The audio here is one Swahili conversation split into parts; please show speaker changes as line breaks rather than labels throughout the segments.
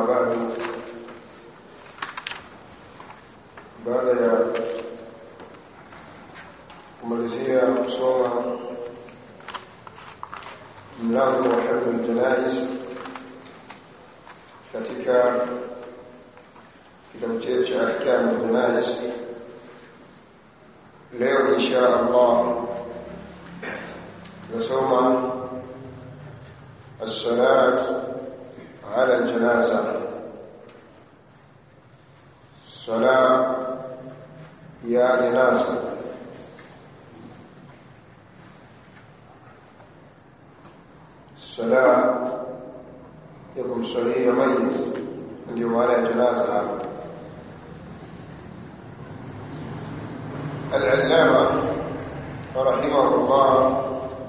أما بعد baada ya kumalizia kusoma mlango wa hifdhul janaiz katika kitabu chetu cha ahkamu janaiz leo insha Allah tunasoma الصلاة على الجنازة صلاة يا جنازة الصلاة يكون صلية ميت ndio maana ya janaza hapa العلامة رحمه الله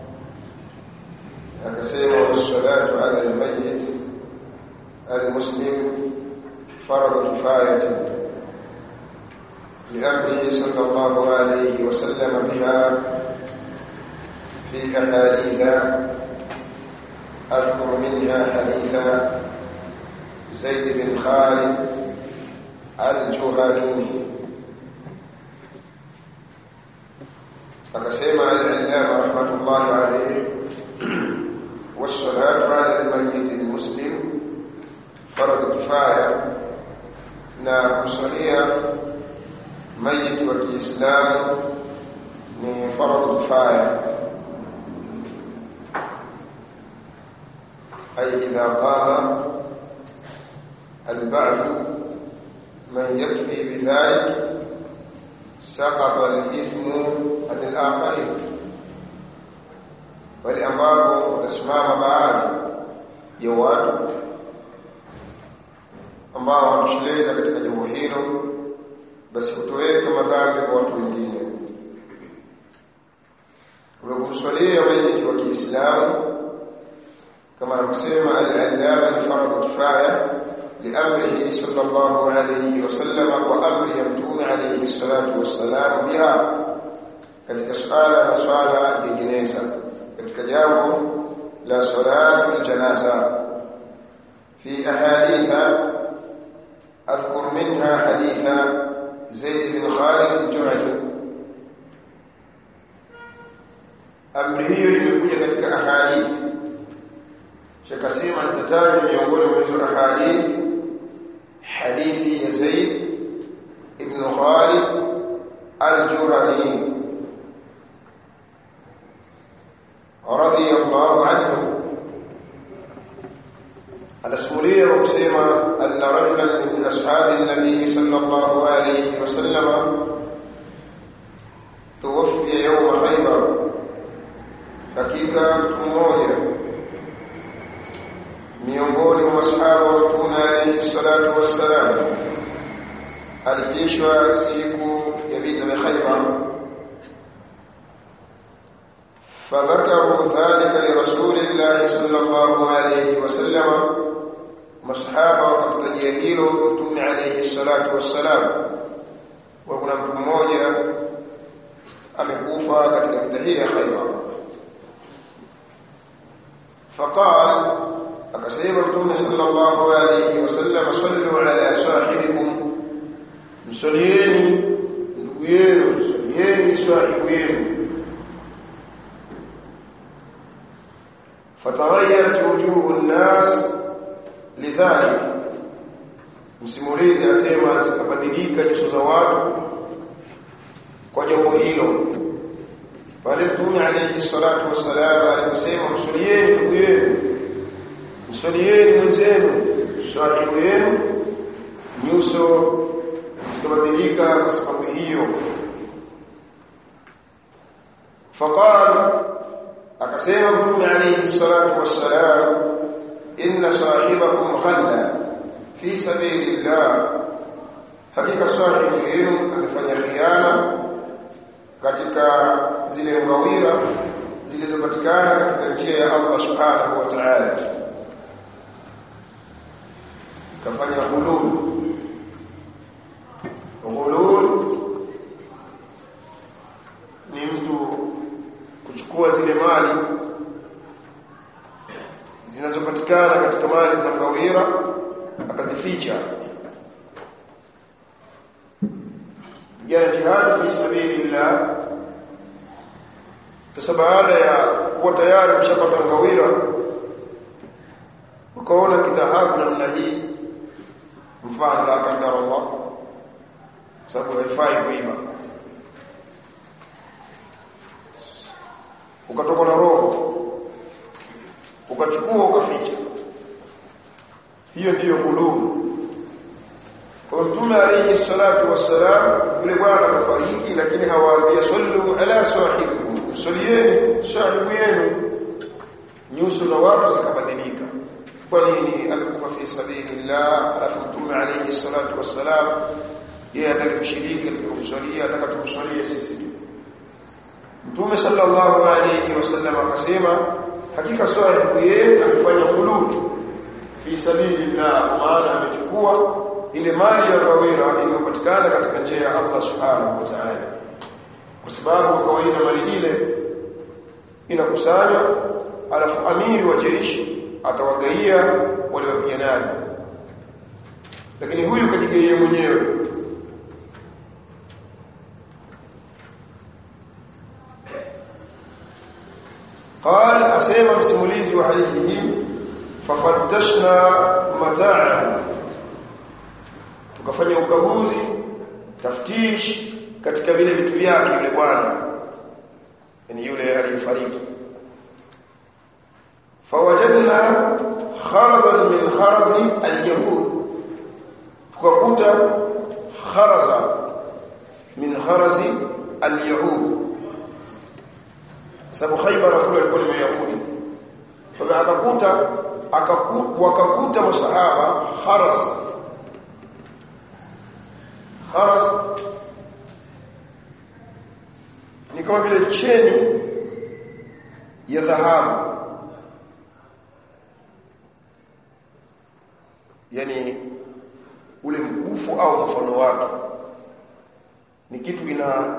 akasema wassalatu ala almayyit almuslim فرض كفاية لأمره صلى الله عليه وسلم بها في أحاديث أذكر منها حديث زيد بن خالد الجهني فكسيما العلامة رحمة الله عليه والصلاة على الميت المسلم فرض كفاية na kumsalia mayiti wa Kiislamu ni faradhu kifaya ay idha qama البعث من يكفي بذلك سقط الإثم عن الآخرين ولأمره watasimama baadhi ya watu ambao wanatosheleza katika jambo hilo basi kutoweka madhambi kwa watu wengine umekumswalia mayiti wa Kiislamu kama anavyosema al-allama ni fardhu kifaya liamrihi sallallahu alayhi wasallam wa amri ya mtume alayhi salatu wassalam biha katika swala na swala ya jeneza katika jambo la salatu al-janaza fi ahaditha أذكر منها حديث زيد بن خالد الجهني amri hiyo imekuja katika ahadithi shakasema nitataja miongoni mwa hizo ahadithi hadithi ya Zaid ibn Khalid al-Juhani radiyallahu anhu anasimulia kwa kusema anna rajulan min ashabi nabii sallallahu alayhi wasallam tuwafia yawma khaybar hakika mtu mmoja miongoni mwa masahaba wa mtume alayhi salatu wassalam alikishwa siku ya vita vya khaybar فذكروا ذلك لرسول الله صلى الله عليه وسلم masahaba wakamtajia hilo mtume alayhi salatu wassalam wa kuna mtu mmoja amekufa katika vita hii ya Khaybar faqal akasema mtume sallallahu alayhi wasallam sallu ala sahibikum msalieni ndugu yenu msalieni sahibu yenu فتغيرت وجوه الناس lidhalik msimulizi asema zikabadilika nyuso za watu kwa jambo hilo pale mtume alayhi salatu wassalam aliposema msalieni ndugu yenu msalieni mwenzenu sahibu yenu nyuso zikabadilika kwa sababu hiyo faqala akasema mtume alayhi salatu wassalam inna sahibakum khalla fi sabilillah hakika sahibu yenu amefanya khiana katika zile ngawira zilizopatikana katika njia ya Allah subhanahu wa ta'ala kafanya hulul hulul ni mtu kuchukua zile mali zinazopatikana katika mali za ngawira akazificha ya jihad fi sabilillah sasa baada ya kuwa tayari mshapata ngawira ukaona kidhahabu namna hii mfano la kadara Allah sababu haifai kuiba ukatoka na roho ukachukua ukaficha hiyo ndiyo hulumu kwa mtume alayhi salatu wassalam yule bwana akafariki lakini hawaambia sallu ala sahibikum salieni sahibu yenu nyuso na watu zikabadilika kwa nini alikufa fi sabilillah alafu mtume alayhi salatu wassalam yeye anataka kushiriki katika kumswalia anataka tumswalie sisi mtume sallallahu alayhi wasallam akasema hakika sahibu yeye amefanya khulud fi sabilillah maana amechukua ile mali ya kawira iliyopatikana katika njia ya Allah subhanahu wa ta'ala kwa sababu kawaida mali ile inakusanywa alafu amiri wa jeshi atawagaia wale wapiganaji lakini huyu kajigaia mwenyewe قال اسمع msimulizi wa hadithi hii fafattashna mata'ahu tukafanya ukaguzi taftish katika vile vitu vyake yule bwana yani yule aliyefariki fawajadna kharazan min kharazi al-yahud tukakuta kharaza min kharazi al-yahud sababu Khaybar kule alikuwa ni Wayahudi kwa akakuta wakakuta masahaba kharaz kharas ni kama vile cheni ya dhahabu yani ule mkufu au mfano wake ni kitu ina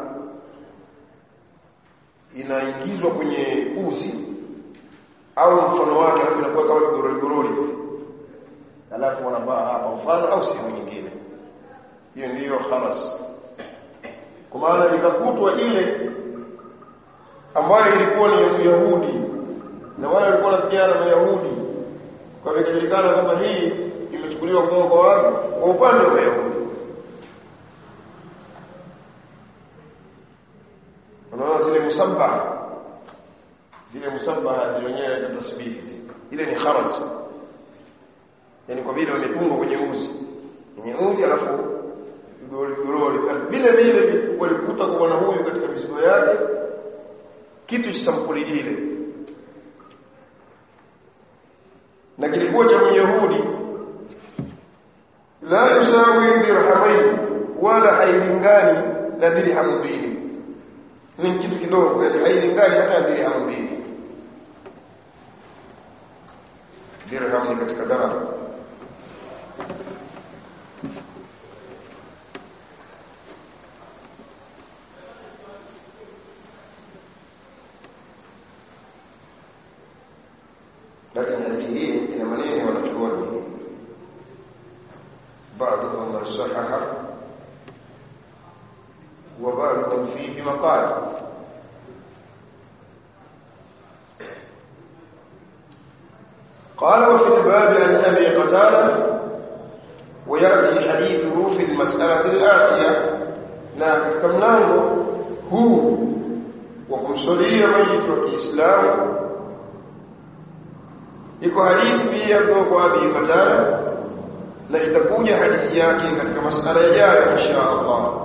inaingizwa kwenye uzi au mfano wake alafu inakuwa kama goroli goroli alafu wanavaa hapa mfano au sehemu nyingine hiyo ndiyo khalas kwa maana ikakutwa ile ambayo ilikuwa ni ya Yahudi na wale walikuwa wanapigana na Yahudi kwa hivyo inajulikana kwamba hii imechukuliwa kutoka kwa watu kwa upande wa Yahudi unaona zile musabbaha zile musabbaha zile wenyewe za tasbihi ile ni kharas yani kwa vile wametungwa kwenye uzi kwenye uzi alafu gorori vile vile walikuta kwa bwana huyu katika mizigo yake kitu cha sampuli ile na kilikuwa cha Myahudi la yusawi dirhamain wala hailingani na dirham mbili ni kitu kidogo yani hailingani hata dirham mbili dirham ni katika dhahabu lakini hadithi hii ina maneno wanachuoni بعضهم من صحح وبعضهم فيه مقال قال وفي الباب عن ابي قتاده وياتي حديثه في المساله الاتيه na katika mlango huu wa kumsulia maiti wa Kiislamu iko hadithi pia kutoka kwa Abi Qatada na itakuja hadithi yake katika masala yajayo insha Allah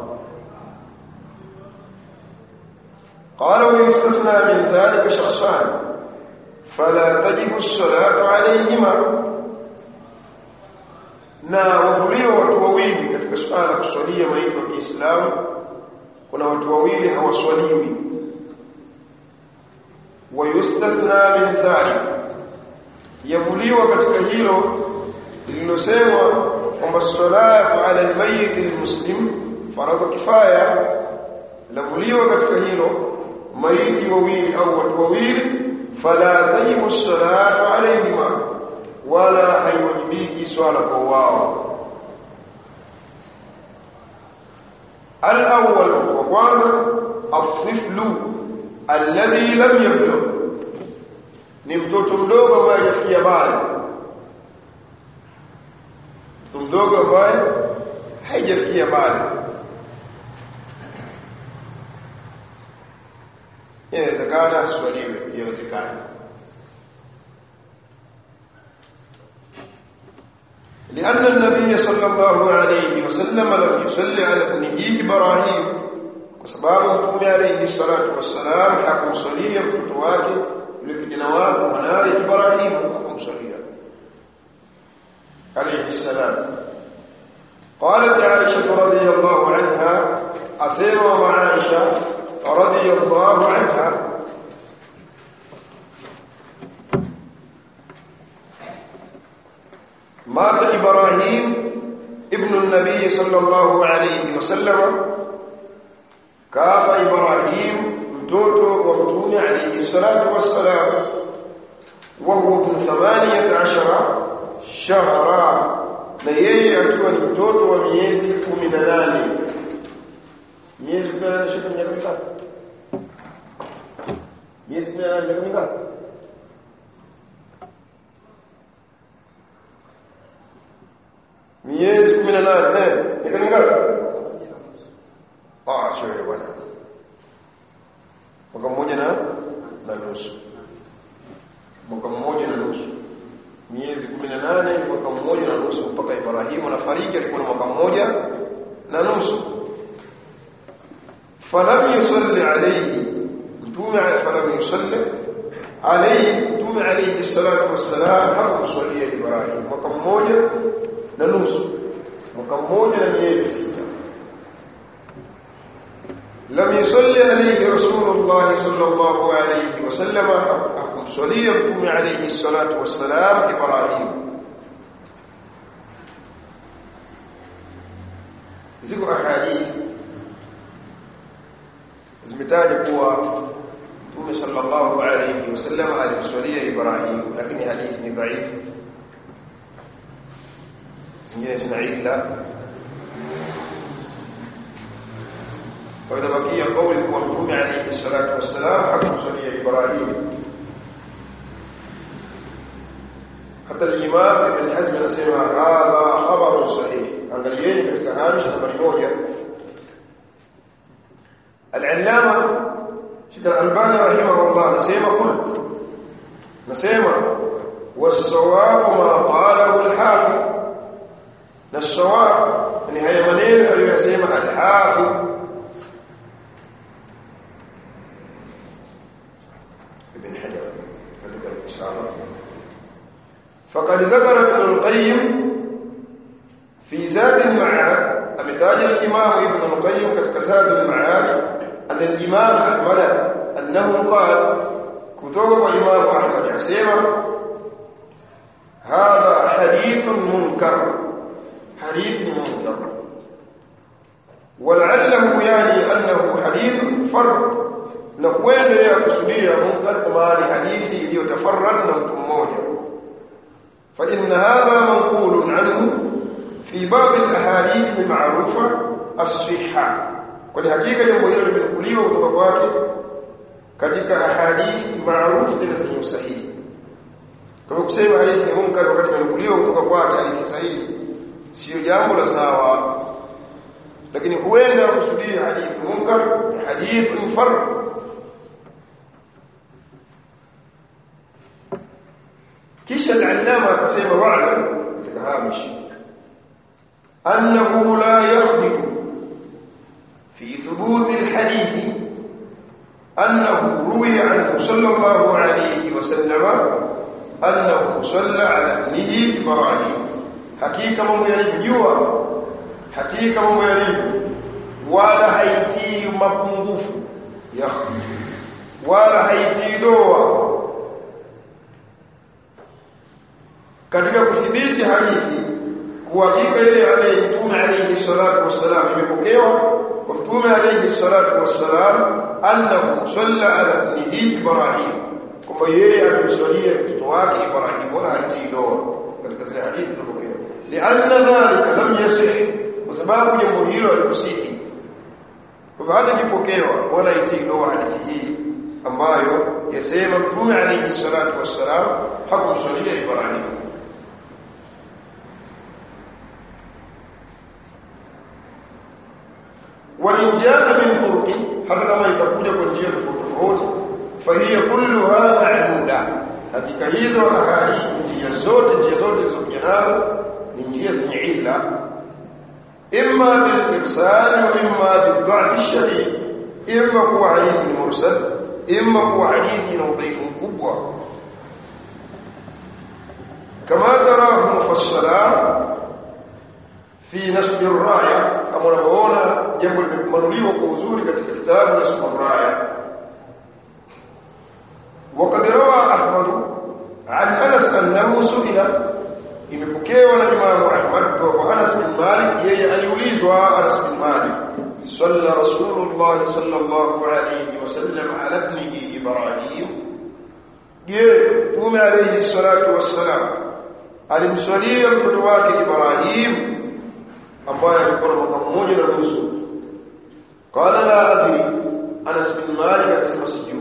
قال ويستثنى من ذلك شخصان فلا تجب الصلاة عليهما na wahuliwa watu wawili katika suala la kuswalia maiti wa Kiislamu kuna watu wawili hawaswaliwi wayustathna min dhalik yavuliwa katika hilo lililosemwa kwamba salatu ala almayyit almuslim faradhu kifaya lavuliwa katika hilo maiti wawili au watu wawili fala tajibu salatu alayhima wala haiwajibiki swala kwa wao الأول وقال الطفل الذي لم يبلغ ni mtoto mdogo ambaye hajafikia bali mtoto mdogo ambaye haijafikia bali inawezekana aswaliwe inawezekana لأن النبي صلى الله عليه وسلم لم يصلي على ابنه إبراهيم وسباب مطمئ عليه الصلاة والسلام حكم صليا كتواك لكجنوات منار إبراهيم حكم صليا عليه السلام قالت عائشة رضي الله عنها أسير مع عائشة رضي الله عنها مات إبراهيم ابن النبي صلى الله عليه وسلم كاف إبراهيم mtoto wa mtume alayhi salatu wassalam wa huwa ibn thamaniyata ashara shahra na yeye akiwa ni mtoto wa miezi 18 miezi 18 shika miaka mingapi miezi 18 miaka mingapi miezi 18 eh miaka mingapi ah sio bwana mwaka mmoja na na nusu mwaka mmoja na nusu miezi 18 mwaka mmoja na nusu mpaka Ibrahimu anafariki alikuwa na mwaka mmoja na nusu falam yusalli alayhi mtume falam yusalli alayhi mtume alayhi salatu wassalam hakumswalia Ibrahim mwaka mmoja na nusu mwaka mmoja na miezi sita لم يصلي عليه رسول الله صلى الله عليه وسلم أكم صليكم عليه الصلاة والسلام إبراهيم ziko ahadithi zimetaja kuwa Mtume sallallahu alayhi wasallam alimswalia Ibrahim lakini hadithi ni dhaifu zingine zina illa وإذا بقي قول المرحوم عليه الصلاة والسلام حكم صلي إبراهيم حتى الإمام ابن حزم نسمع هذا خبر صحيح angalieni katika hamish nambari moja al-allama Sheikh al-Albani rahimahullah anasema qult nasema was-sawab ma qalahu al-hafiz na sawab ni haya maneno aliyosema al-hafiz ابن حجر فذكر الإشارة فقد ذكر ابن القيم في زاد المعاد أمتاج الإمام ابن القيم كتك زاد المعاد أن الإمام أحمد أنه قال كتب الإمام أحمد حسيما هذا حديث منكر حديث منكر ولعله يعني أنه حديث فرد na kuendelea kusudia munkar kwa maana hadithi iliyotafarrad na mtu mmoja fa inna hadha manqulun anhu fi ba'd al-ahadith al-ma'rufa as-sihha kwa hakika jambo hilo limenukuliwa kutoka kwake katika ahadithi maarufu na zenye usahihi kama kusema hadithi ni munkar wakati imenukuliwa kutoka kwake hadithi sahihi sio jambo la sawa lakini huenda kusudia hadithi munkar ni hadithi farq kisha al-allama akasema wa'lam katika hamish annahu la yakhdimu fi thubuti al-hadith annahu ruwiya anhu sallallahu alayhi wa sallam annahu salla ala ibnihi ibrahim hakika mambo yalijua hakika mambo yalivyo wala haitii mapungufu ya wala haitii doa katika kudhibiti hadithi kuhakika ile alayhi mtume alayhi salatu wassalam imepokewa kwa mtume alayhi salatu wassalam annahu salla ala ibnihi ibrahim kwamba yeye alimswalia mtoto wake Ibrahim wala hatii doa katika zile hadithi tunapokea lianna dhalika lam yasih kwa sababu jambo hilo halikusihi kwa hata kipokewa wala itii doa hadithi hii ambayo yasema mtume alayhi salatu wassalam hakumswalia Ibrahim وإن جاء من طرق hata kama itakuja kwa njia tofauti tofauti fahiya kulluha ma'luda hakika hizo ahadithi njia zote njia zote zilizokuja nazo ni njia zenye illa imma bil irsal wa imma bil dha'f shadid imma kuwa hadithi mursal imma kuwa hadithi na udhaifu mkubwa kama tarahu mufassala fi nasb ar-raya kama unavyoona jambo limemanuliwa kwa uzuri katika kitabu nasb ar-raya وقد روى احمد عن انس انه سئل imepokewa na Imam Ahmad kwa Anas bin Malik yeye aliulizwa Anas bin Malik salla Rasulullah sallallahu alayhi wasallam ala ibnihi Ibrahim je Mtume alayhi salatu wassalam alimswalia mtoto wake Ibrahim ambaye alikuwa na mwaka mmoja na nusu qala la adri Anas bin Malik akasema sijui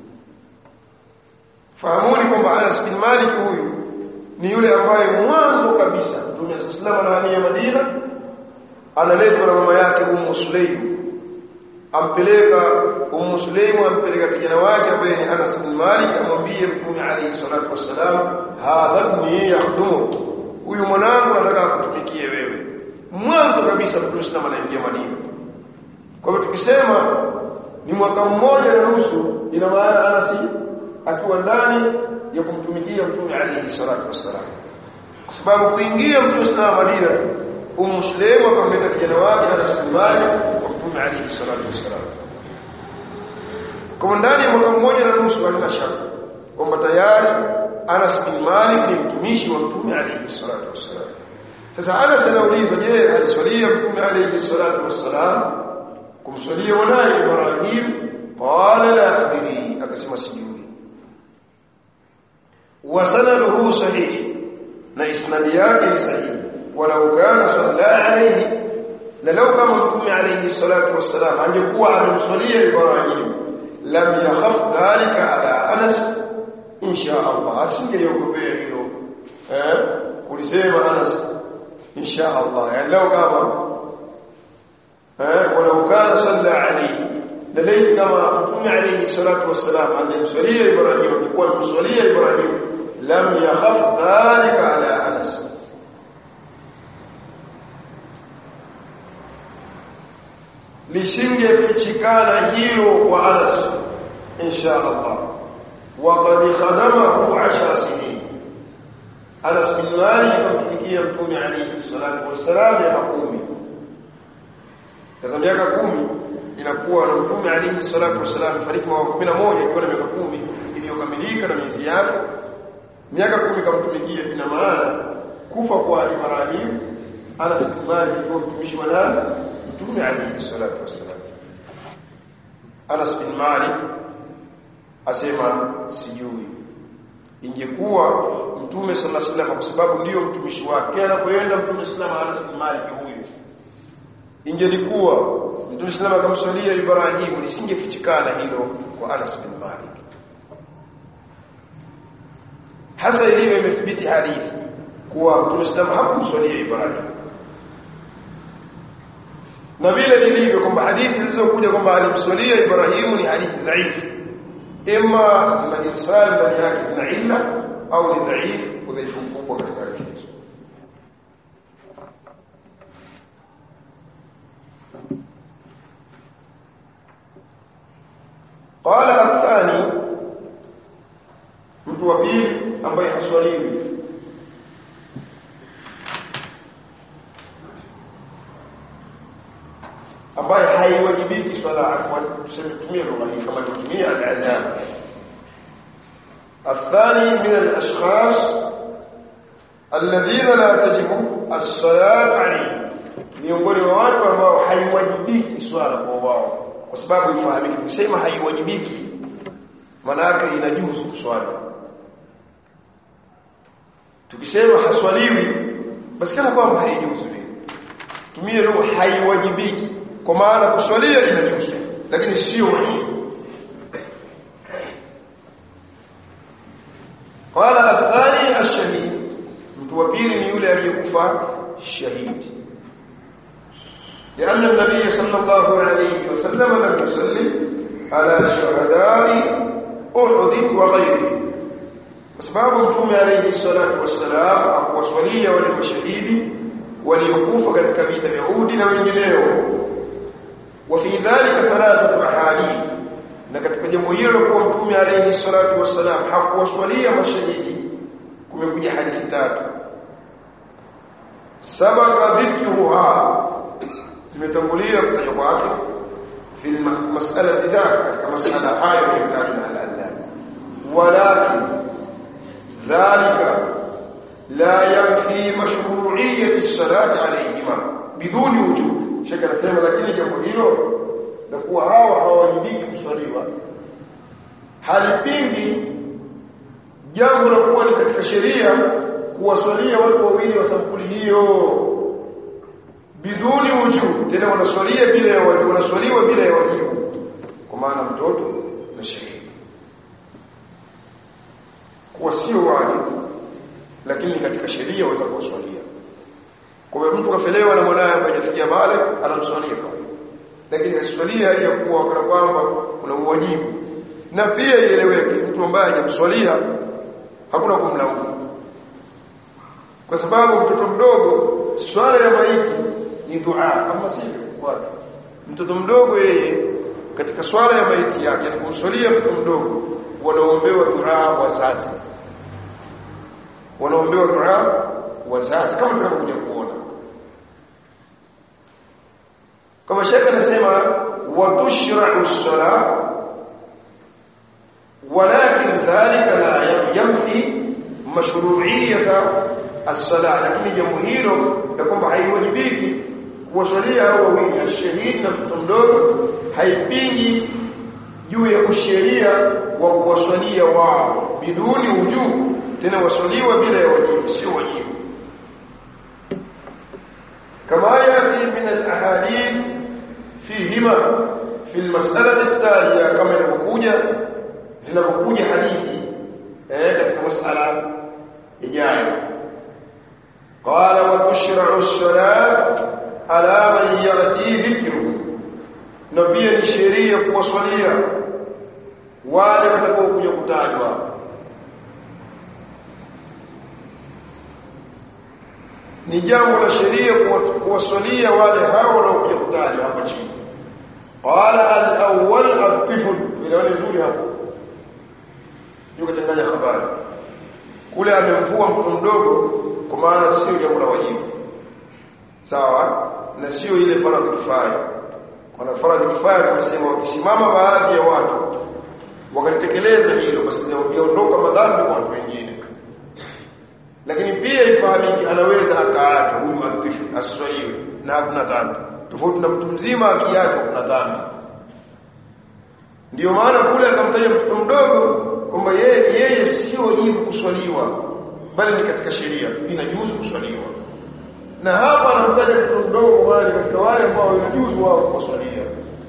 fahamuni kwamba Anas bin Malik huyu ni yule ambaye mwanzo kabisa Mtume sallallahu alayhi wasallam Madina analetwa na mama yake Ummu Sulaim ampeleka Ummu Sulaim ampeleka kijana wake ambaye ni Anas bin Malik amwambie Mtume alayhi salatu wassalam hadha ibni yakhdumuk huyu mwanangu nataka akutumikie wewe mwanzo kabisa Mtume sallallahu anaingia Madina kwa hivyo tukisema ni mwaka mmoja na nusu ina maana Anas akiwa ndani ya kumtumikia Mtume alayhi salatu wassalam kwa sababu kuingia Mtume sallallahu Madina Ummu Sulaim akamleta kijana wake Anas bin Malik kwa Mtume alayhi salatu wassalam kwa ndani ya mwaka mmoja na nusu halina shaka kwamba tayari Anas bin Malik ni mtumishi wa Mtume alayhi salatu wassalam sasa Anas anaulizwa je aliswalia Mtume alayhi salatu wassalam kumswalia mwanae Ibrahim qala la adri akasema sijui وسنده صحيح na isnadi yake ni sahihi walau kana salla alayhi na law kama mtume alayhi salatu wassalam angekuwa amemswalia Ibrahim lam yakhaf dhalika ala Anas insha Allah asingeogopea hilo eh kulisema Anas insha Allah yani law kama eh walau kana salla alayhi na laiti kama mtume alayhi salatu wassalam angemswalia Ibrahim alikuwa amemswalia Ibrahim lam yakhaf dhalika ala Anas lisingefichikana hilo kwa Anas insha Allah وقد خدمه 10 سنين Anas bin Malik akamtumikia mtume alayhi salatu wassalam ya kumi sasa miaka kumi inakuwa na mtume alayhi salatu wassalam fariki mwaka 11 ikiwa na miaka kumi iliyokamilika na miezi yake miaka kumi kamtumikia ina maana kufa kwa Ibrahim Anas bin Malik alikuwa mtumishi wa nani mtume alayhi salatu wassalam Anas bin Malik asema sijui ingekuwa mtume sallallahu alaihi wasallam kwa sababu ndiyo mtumishi wake anapoenda mtume sallallahu alaihi wasallam Anas bin Malik huyu ingelikuwa mtume sallallahu akamswalia Ibrahim lisingefichikana hilo kwa Anas bin Malik hasa ilivyo imethibiti hadithi kuwa mtume sallallahu hakumswalia Ibrahim na vile ilivyo kwamba hadithi zilizokuja kwamba alimswalia Ibrahim ni hadithi dhaifu imma zina irsal ndani yake zina illa au ni dhaifu udhaifu mkubwa katika hadithi hizo قال الثاني mtu wa pili ambaye haswaliwi ambaye haiwajibiki swala afwan tuseme tumie lugha hii kama tutumia al-adhan الثاني من الاشخاص الذين لا تجب الصلاه عليهم miongoni mwa watu ambao haiwajibiki swala kwa wao kwa sababu ifahamike kusema haiwajibiki manake inajuzu kuswali tukisema haswaliwi basi kana kwamba haijuzu tumie lugha haiwajibiki kwa maana kuswalia inajuzu lakini sio wajibu qala athani ash-shahid mtu wa pili ni yule aliyekufa shahidi لأن النبي صلى الله عليه وسلم لم يصلي على شهداء أحد وغيره sababu mtume alayhi salatu wassalam hakuwaswalia wale mashahidi waliokufa katika vita vya Uhud na wengineo wa fi dhalika thalathatu ahadith na katika jambo hilo kwa mtume alayhi salatu wassalam hakuwaswalia mashahidi kumekuja hadithi tatu sabaka dhikruha zimetangulia kutajwa kwake fi mas'ala dhaka katika mas'ala hayo yaliyotajwa na Allah walakin ذلك لا ينفي مشروعية الصلاة عليهما بدون وجوب شكرا سيما lakini jambo hilo la kuwa hawa hawajibiki kuswaliwa halipingi jambo la kuwa ni katika sheria kuwaswalia watu wawili wa sampuli hiyo biduni wujub tena wanaswalia bila ya wajibu wanaswaliwa bila ya wajibu kwa maana mtoto na sheria kuwa sio wajibu lakini katika sheria waweza kuwaswalia kwa hiyo mtu kafelewa na mwanae ambaye hajafikia bale anamswalia kwa lakini aswalia hali ya kuwa kana kwamba kuna uwajibu na pia ieleweke mtu ambaye hajamswalia hakuna kumlaumu kwa sababu mtoto mdogo swala ya maiti ni dua kama sivyo watu mtoto mdogo yeye katika swala ya maiti yake kumswalia mtoto mdogo wanaombewa dua wazazi wanaombewa dua wazazi kama tunavyokuja kuona kama shekhe anasema wa tushra'u as-salah walakin dhalika la yamfi mashru'iyyata as-salah lakini jambo hilo la kwamba haiwajibiki kuwasalia hao wawili ashahidi na mtoto mdogo haipingi juu ya usheria wa kuwasalia wao biduni ujubu tena wasaliwa bila ya wajibu sio wajibu kama yati min alahadith fihima fi almas'alati at-taliya kama ilivyokuja zinapokuja hadithi eh katika mas'ala ijayo qala wa tushra'u as-salat ala man yati dhikru na pia ni sheria kuwasalia wale watakaokuja kutajwa ni jambo la sheria kuwasalia wale hao wanaokuja kutajwa hapa chini qala al-awwal at-tifl ile nzuri hapo yuko changanya habari kule amemvua mtoto mdogo kwa maana sio jambo la wajibu sawa na sio ile faradhi kifaya kwa faradhi kifaya tumesema wakisimama baadhi ya watu wakalitekeleza hilo basi yaondoka madhambi kwa watu wengine lakini pia ifahamike anaweza akaacha huyu atifu aswaiwe na hakuna dhambi tofauti na mtu mzima akiacha kuna dhambi ndio maana kule akamtaja mtoto mdogo kwamba yeye yeye sio wajibu kuswaliwa bali ni katika sheria inajuzu kuswaliwa na hapa anamtaja mtoto mdogo bali katika wale ambao inajuzu wao kuswalia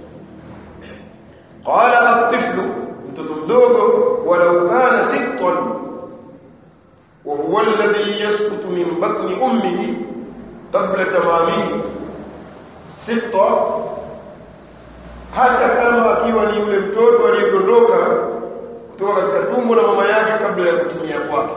qala at-tiflu mtoto mdogo walau kana sittan وهو الذي يسقط من بطن امه قبل تمامه sita hata kama akiwa ni yule mtoto aliyedondoka kutoka katika tumbo la mama yake kabla ya kutimia kwake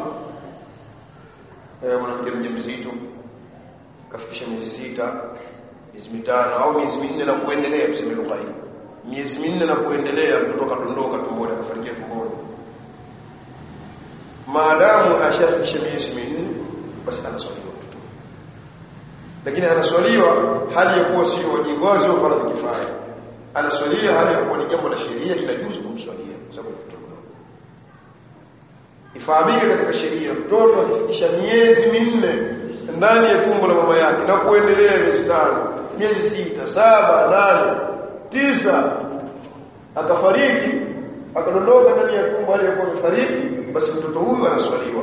eh mwanamke mjamzito kafikisha miezi sita miezi mitano au miezi minne na kuendelea tuseme lugha hii miezi minne na kuendelea mtoto kadondoka tumboni akafariki tumboni maadamu ashafikisha miezi minne basi anaswaliwa mtoto lakini anaswaliwa hali ya kuwa sio wajibu sio faradhi kifaya anaswalia hali ya kuwa ni jambo la sheria inajuzu kumswalia kwa sababu mtoto ifahamike katika sheria mtoto akifikisha miezi minne ndani ya tumbo la mama yake na kuendelea miezi tano miezi sita saba nane tisa akafariki akadondoka ndani ya tumbo aliyekuwa amefariki basi mtoto huyu anaswaliwa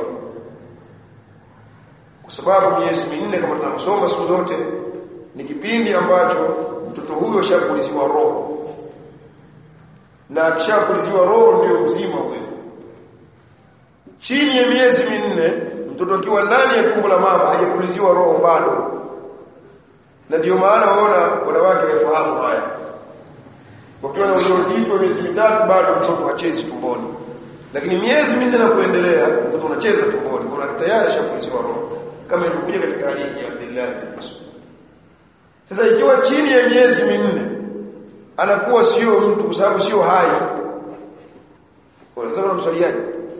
kwa sababu miezi minne kama tunavyosoma siku zote ni kipindi ambacho mtoto huyo ashapuliziwa roho na akishapuliziwa roho ndio uzima huyo chini ya miezi minne mtoto akiwa ndani ya tumbo la mama hajapuliziwa roho bado na ndio maana waona wanawake wafahamu haya wakiwa na ujauzito miezi mitatu bado mtoto hachezi tumboni lakini miezi minne na kuendelea mtoto anacheza tumboni kwa tayari ashapuliziwa roho kama ilivyokuja katika hadithi ya Abdullah bin Mas'ud sasa ikiwa chini ya miezi minne anakuwa sio mtu kwa sababu sio hai unasema na mswaliaji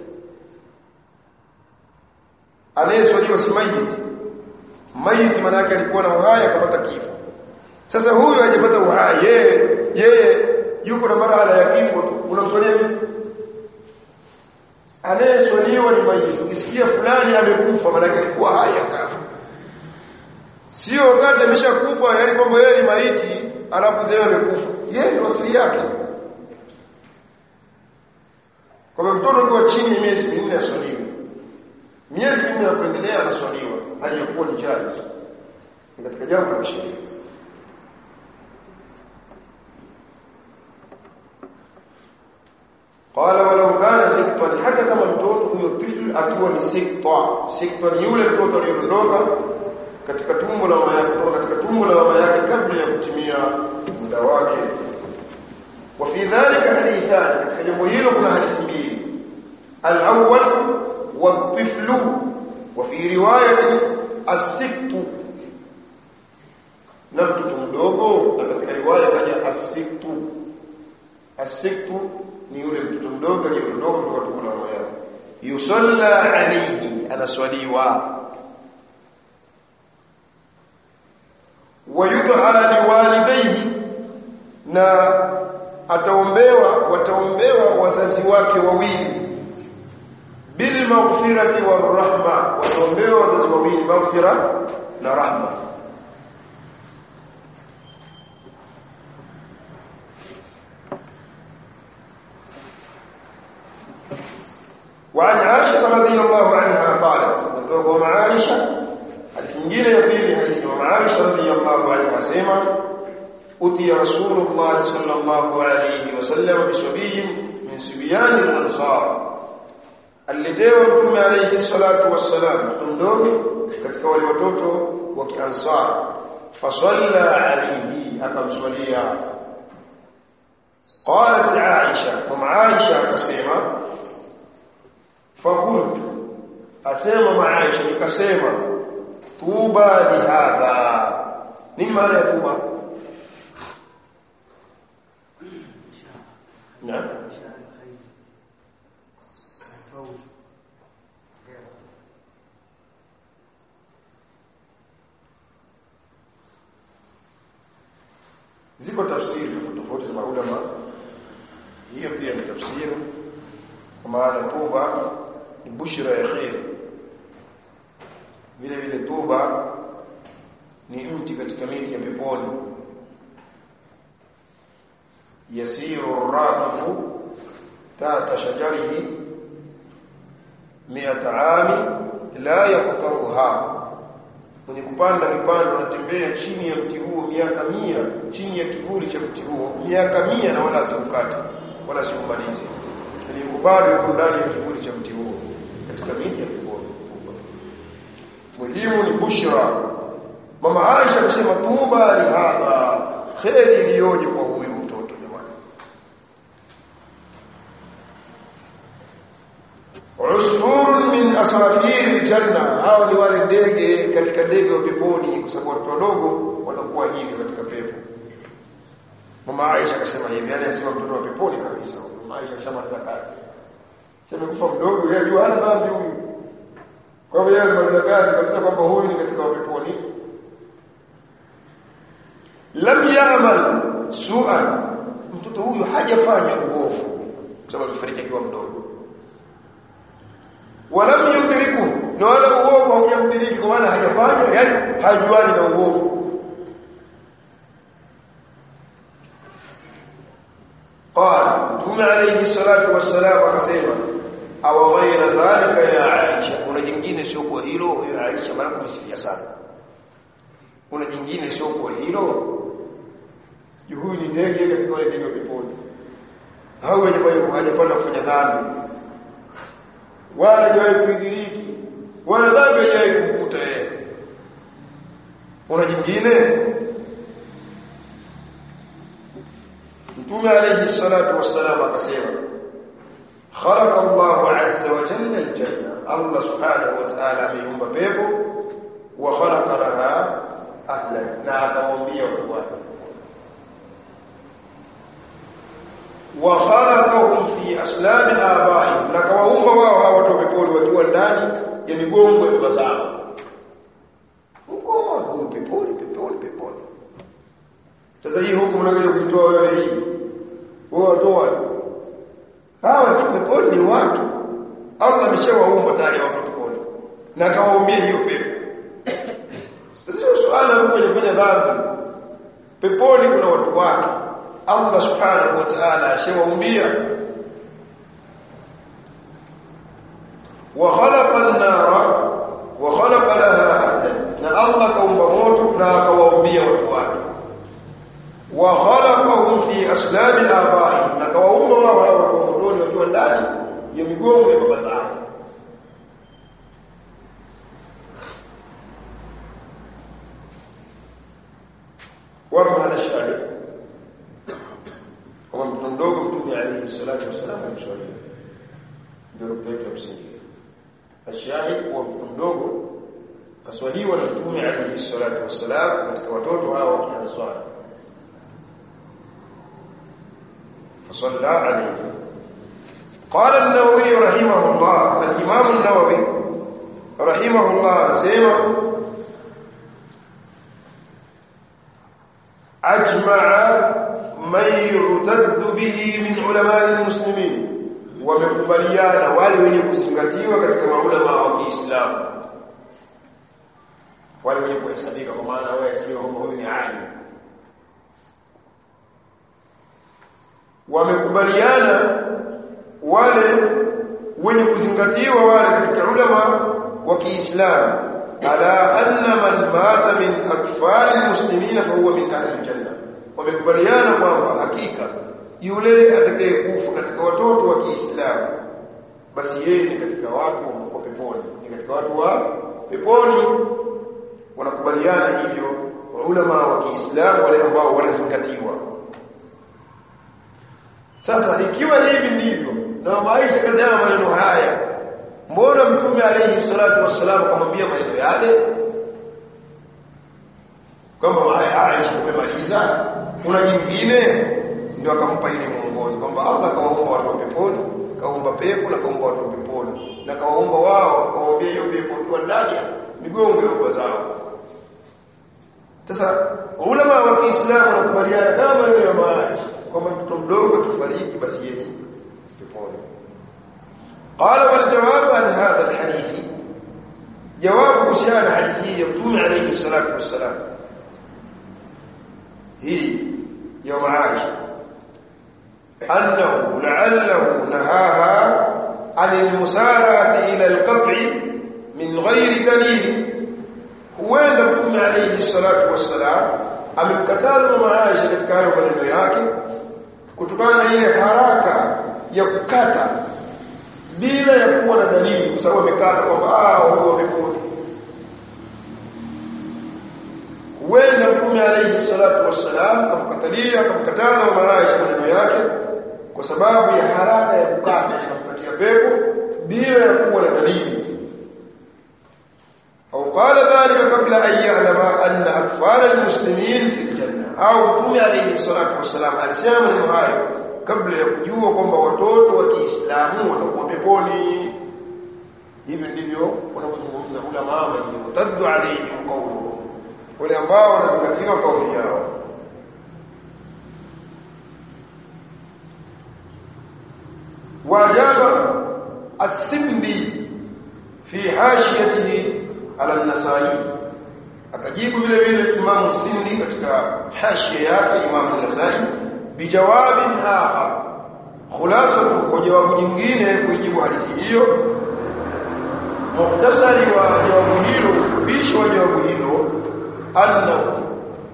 anayeswaliwa si mayiti mayiti maana yake alikuwa na uhai akapata kifo sasa huyu hajapata uhai yeye yeye yuko na marhala ya kifo tu unamswalia vipi anayeswaliwa ni mayiti ukisikia fulani amekufa maana yake alikuwa hai akafa sio wakati ameshakufa yani kwamba yeye ni maiti alafu zee amekufa yeye ndio asili yake kwa mtoto ukiwa chini ya miezi minne aswaliwe miezi minne ya kuendelea anaswaliwa aliyokuwa ni jaiz ni katika jambo la sheria قال ولو كان سقطا حتى kama mtoto huyo tifl akiwa ni siqta siqta ni yule mtoto aliyeondoka katika tumbo la mama yake kutoka katika tumbo la mama yake kabla ya kutimia muda wake wa fi dhalika hadithan katika jambo hilo kuna hadithi mbili al-awwal wa tiflu wa fi riwayat as-siqtu na mtoto mdogo na katika riwaya kaja as-siqtu as-siqtu ni yule mtoto mdogo aliyeondoka kutoka tumbo la mama yake yusalla alayhi anaswaliwa wayud'a liwalidayhi na ataombewa wataombewa wazazi wake wawili bil maghfirati war rahma wataombewa wazazi wawili maghfira na rahma وعن عائشة رضي الله عنها قالت ومع عائشة حديث nyingine ya pili hadithi ya Aisha radhiyallahu anha sema uti rasulullah sallallahu alayhi wasallam bisabiyin min sibyan al-ansar alitewa mtume alayhi salatu wassalam mtoto mdogo katika wale watoto wa kiansar fasalla alayhi akamswalia قالت عائشة ومع عائشة كسيما فقلت أسيما مع عائشة كسيما طوبى لهذا نين معنى يا طوبى نعم ziko tafsiri tofauti za maulama hiyo pia ni tafsiri kwa maana tuba ni bushra ya khair vile vile tuba ni mti katika miti ya peponi yasiru rakibu tata shajarihi miata ami la yaqtaruha mwenye kupanda kipando anatembea chini ya mti huo miaka mia chini ya kivuli cha mti huo miaka mia na wala asiukate wala asiumalize ni bado yuko ndani ya kivuli cha mti huo katika miti ya peponi muhimu ni bushra mama Aisha akasema tuba li hadha kheri iliyoje kwa huyu mtoto jamani usfur min asrafir janna hao ni wale ndege katika ndege wa peponi kwa sababu watoto wadogo watakuwa hivi katika pepo mama Aisha akasema hivi yani asema mtoto wa peponi kabisa mama Aisha shamaliza kazi sema kufa mdogo yeye ajua hana dhambi huyu kwa hivyo yeye alimaliza kazi kabisa kwamba huyu ni katika wapeponi lam ya'mal su'an mtoto huyu hajafanya uovu kwa sababu alifariki akiwa mdogo walam yudriku na wala uovu haujamdiriki kwa maana hajafanya yani hajuani na uovu قال mtume alayhi salatu wassalam akasema aw ghaira dhalika ya Aisha kuna jingine sio kwa hilo ya Aisha maana kumsifia sana kuna jingine sio kwa hilo sijui huyu ni ndege katika wale ndege wa peponi au hajafanya hajapanda kufanya dhambi wala hajawahi kuidhiriki wala dhambi hajawahi kumkuta yeye kuna jingine mtume alayhi salatu wassalam akasema khalaqa Allahu azza wa jalla aljanna Allah subhanahu wa ta'ala ameumba pepo wa khalaqa laha ahlan na akamwambia watu wake wa khalaqahum fi aslab abaihim na kawaumba wao hawa watu wa peponi wakiwa ndani ya migongo ya baba zao huko peponi peponi peponi sasa hii huku mnakuja kuitoa wewe hii wewe watoa hawa peponi ni watu Allah ameshawaumba tayari watu peponi na akawaumbia hiyo pepo sio swala mmoja kufanya dhambi peponi kuna watu wake Allah subhanahu wa ta'ala ashawaumbia wa khalaqa an-nara wa khalaqa laha ahlan na Allah kaumba moto na akawaumbia watu wake wa khalaqahum fi aslab al-aba'i na kawaumba wao watu wa motoni wakiwa ndani ya migongo ya baba zao wapo hana shahidi kama mtoto mdogo mtume alayhi salatu wasallam amswalia ndio rukwetu ya msingi ashahid kuwa mtoto mdogo kaswaliwa na mtume alayhi salatu wasallam katika watoto hao wakianza swala فصلى عليه قال النووي رحمه الله الإمام النووي رحمه الله سيما أجمع من يعتد به من علماء المسلمين wamekubaliana wale wenye kuzingatiwa katika maulama wa Kiislamu wale wenye kuhesabika kwa maana wao hesabika kwamba huyu ni alim wamekubaliana wale wenye kuzingatiwa wale katika ulama wa Kiislamu ala anna man mata min atfal almuslimina fa huwa min ahli aljanna wamekubaliana kwamba hakika yule atakayekufa katika watoto wa Kiislamu basi yeye ni katika watu wa peponi ni katika watu wa peponi wanakubaliana hivyo ulama wa Kiislamu wale ambao wanazingatiwa sasa ikiwa hivi ndivyo na maisha kazama maneno haya mbona mtume alayhi salatu wassalam akamwambia maneno yale kwamba Aisha umemaliza kuna jingine ndio akampa ile mwongozo kwamba Allah kawaumba watu wa peponi kaumba pepo na kaumba watu wa peponi na kawaumba wao kawaambia hiyo pepo kwa ndani migongo ya baba zao sasa ulama wa Kiislamu wanakubaliana kama maneno ya Aisha kwamba mtoto mdogo akifariki basi yeye peponi qala wal jawab an hadha al hadith jawab kuhusiana hadithi ya mtume alayhi salatu wassalam hii ya Aisha annahu la'allahu nahaha an al-musarati ila al-qat'i min ghairi dalil huenda mtume alayhi salatu wassalam amemkataza mama Aisha katika hayo maneno yake kutokana na ile haraka ya kukata bila ya kuwa na dalili kwa sababu amekata kwamba ah huyo wamepona huenda mtume alayhi salatu wassalam kamkatalia akamkataza mama Aisha maneno yake kwa sababu ya haraka ya kukata na kukatia pepo bila ya kuwa na dalili أو قال ذلك قبل أن يعلم أن أطفال المسلمين في الجنة أو تومي عليه الصلاة والسلام alisema maneno hayo kabla ya kujua kwamba watoto wa Kiislamu watakuwa peponi hivi ndivyo wanapozungumza ulama wenye mutaddu alayhim qawluhu wale ambao wanazingatia kauli yao wajaba as-sindi fi hashiyatihi ala an-nasai akajibu vile vile Imam Sindi katika hashia yake Imam an-Nasai bijawabin akhar khulasa kwa jawabu jingine kujibu hadithi hiyo muhtasari wa jawabu hilo ufupisho wa jawabu hilo annahu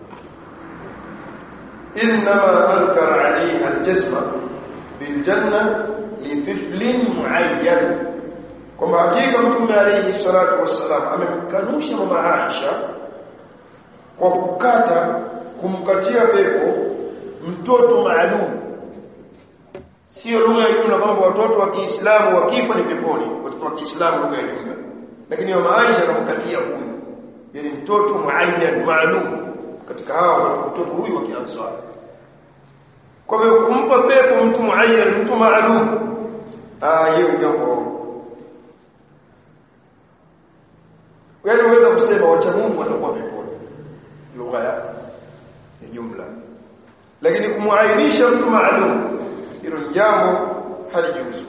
انما انكر عليه الجزم بالجنه لطفل معين kwamba hakika mtume alayhi salatu wassalam amemkanusha mama Aisha kwa kukata kumkatia pepo mtoto maalum sio lugha ya jumla kwamba watoto wa Kiislamu wakifa ni peponi watoto wa Kiislamu lugha ya jumla lakini mama Aisha akamkatia huyu yani mtoto muayyan maalum katika hao mtoto huyu wa Kiansari kwa hivyo kumpa pepo mtu muayyan mtu maalum ah hiyo jambo wewe unaweza kusema wacha Mungu watakuwa peponi lugha ya jumla lakini kumuainisha mtu maalum hilo jambo halijuzu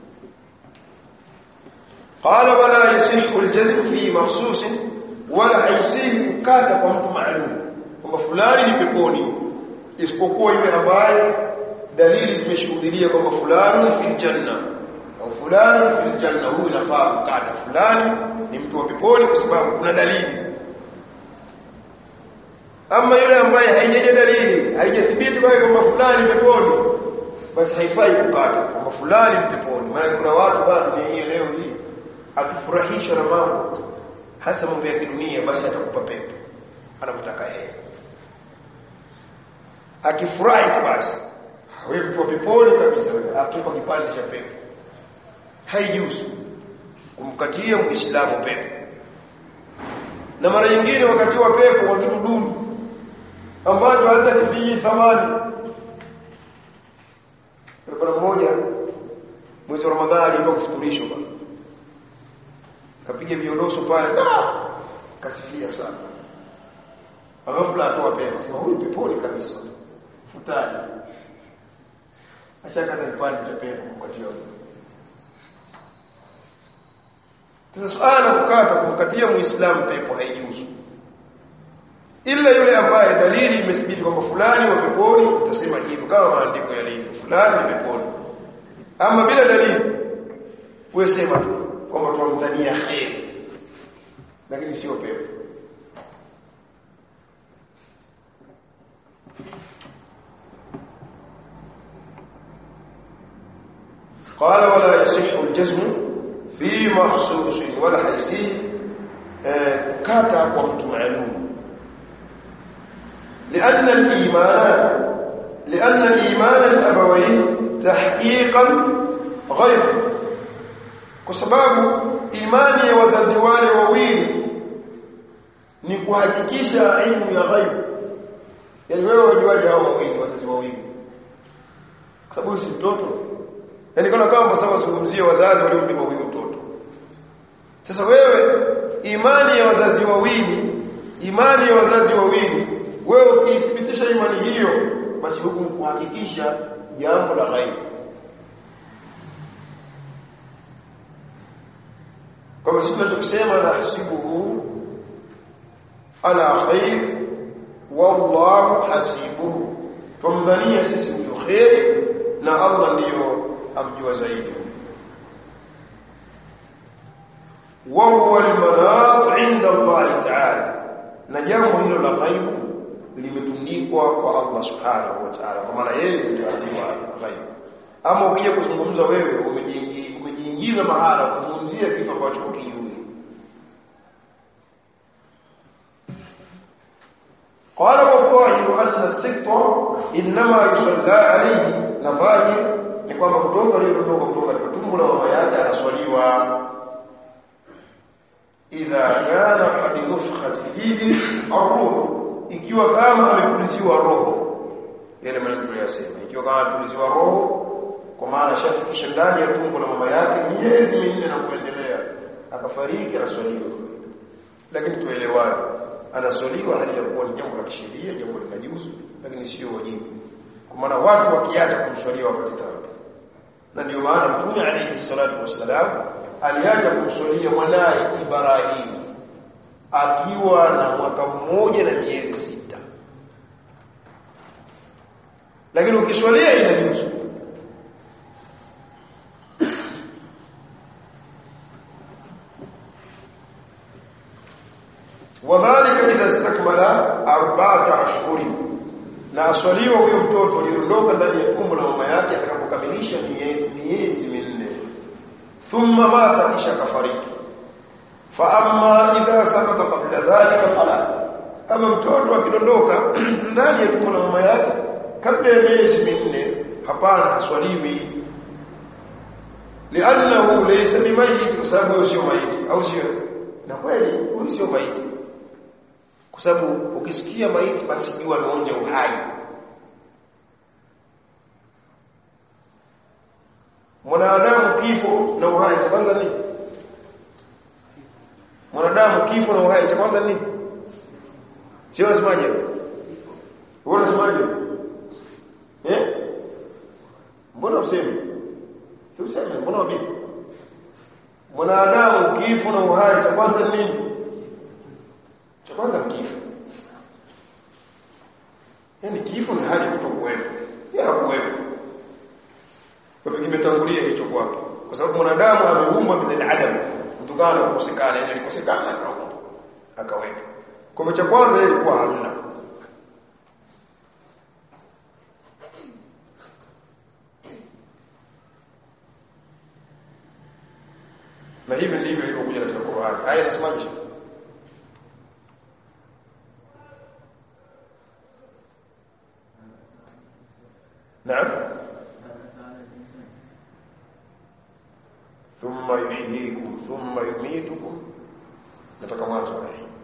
قال ولا يصح الجزم في مخصوص ولا haisihi kukata kwa mtu maalum kwamba fulani ni peponi isipokuwa yule ambaye dalili zimeshuhudia kwamba fulani fil janna au fulani fil janna huyu inafaa kukata fulani ni mtu wa peponi kwa sababu kuna dalili ama yule ambaye haijaja dalili haijathibiti kwamba fulani peponi basi haifai kukata kwamba fulani peponi maana kuna watu bado ni hii leo hii akifurahishwa na mambo hasa mambo ya kidunia basi atakupa pepo anapotaka yeye akifurahi tu basi wewe mtu wa peponi kabisa wewe akupa kipande cha pepo haijuzu kumkatia muislamu pepo na mara nyingine wakati wa pepo kwa kitu dudu ambacho hata kifiji thamani kuna mmoja mwezi wa Ramadhani ndio kufuturishwa bwana kapiga viondoso pale kasifia sana ghafla atoa pepo sema huyu peponi kabisa futani ashakata kipande cha pepo kwa hiyo Sasa suala kukata kumkatia muislamu pepo haijuzu. Ila yule ambaye dalili imethibiti kwamba fulani wa peponi utasema hivyo kama maandiko yalivyo fulani wa peponi. Ama bila dalili wewe sema tu kwamba tunamdhania kheri. Lakini sio pepo. قال ولا يصح الجزم في مخصوص ولا حيثي كاتا وقت معلوم لأن الإيمان لأن إيمان الأبوين تحقيقا غير كسباب إيماني wazazi wale wawili ni kuhakikisha ilmu ya ghaib yani wewe wajuaje hao wawili wazazi wawili kwa sababu si mtoto yani kana kama sababu zungumzie wazazi waliompiga huyo mtoto sasa wewe imani ya wazazi wawili imani ya wazazi wawili wewe ukithibitisha imani hiyo basi huku kuhakikisha jambo la ghaibu kama sisi tunachosema nahsibuhu ala khair wallahu hasibuhu tumdhania sisi ndio khair na Allah ndiyo amjua zaidi وهو المناط عند الله تعالى na jambo hilo la ghaibu limetundikwa kwa Allah subhanahu wa ta'ala kwa maana yeye ndiye anajua ghaibu ama ukija kuzungumza wewe umejiingiza mahala kuzungumzia kitu ambacho hukijui قال والظاهر أن السقط إنما يصلى عليه نظاهر ni kwamba mtoto aliyetoka kutoka katika tumbo la mama yake anaswaliwa idha kana qad nufkhat fihi ar-ruh ikiwa kama amepuliziwa roho yale maneno tuliyosema ikiwa kama amepuliziwa roho kwa maana shafikisha ndani ya tumbo la mama yake miezi minne na kuendelea akafariki anaswaliwa lakini tuelewane anaswaliwa hali ya kuwa ni jambo la kisheria jambo linajuzu lakini sio wajibu kwa maana watu wakiacha kumswalia wakati dhambi na ndio maana mtume alayhi salatu wassalam aliacha kumswalia mwanae Ibrahim akiwa na mwaka mmoja na miezi sita lakini ukiswalia inajuzu wadhalika idha istakmala arba'ata ashhuri na aswaliwa huyo mtoto aliondoka ndani ya tumbo la mama yake atakapokamilisha miezi minne thumma mata kisha kafariki fa amma idha sakata qabla dhalika fala kama mtoto akidondoka ndani ya tumbo la mama yake kabla ya miezi minne hapana haswaliwi li'annahu laysa bimayyit kwa sababu huyo sio maiti au sio na kweli huyo sio maiti kwa sababu ukisikia maiti basi jua anaonja uhai mwanadamu kifo na uhai cha kwanza nini mwanadamu kifo na uhai cha kwanza nini sio unasemaje wewe unasemaje eh mbona useme si useme mbona wabibi mwanadamu kifo na uhai cha kwanza nini cha kwanza kifo yaani kifo ni hali kufa kuwepo yeye hakuwepo kwa hivyo kimetangulia hicho kwake kwa sababu mwanadamu ameumbwa min al-adam kutokana na kukosekana yani alikosekana akaumbwa akawepo kwa hivyo cha kwanza yeye alikuwa hamna na hivi ndivyo ilivyokuja katika Qur'an aya inasemaje نعم ثم يحييكم ثم يميتكم nataka mwanzo wa hii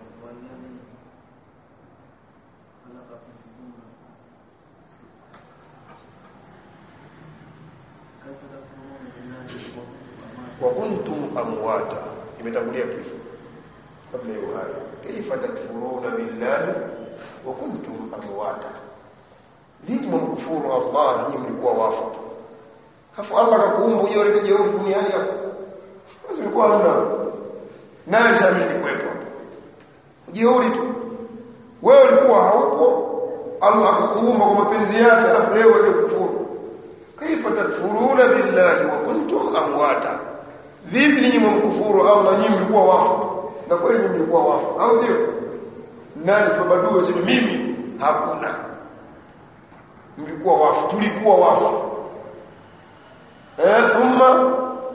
wa kuntum amwata imetangulia kifo kabla ya uhai kaifa takfuruna billahi wa kuntum amwata vipi mkufuru Allah nyinyi mlikuwa wafu hafu Allah akakuumba hiyo ile jeuri duniani hapo basi ulikuwa hamna nani sasa nilikuwepo jeuri tu wewe ulikuwa haupo Allah akakuumba kwa mapenzi yake alafu leo wewe kufuru kaifa takfuruna billahi wa kuntum amwata vipi ninyi mkufuru Allah nyinyi mlikuwa wafu na kweli mlikuwa wafu au sio nani tubadue sema mimi hakuna mlikuwa wafu tulikuwa wafu eh thumma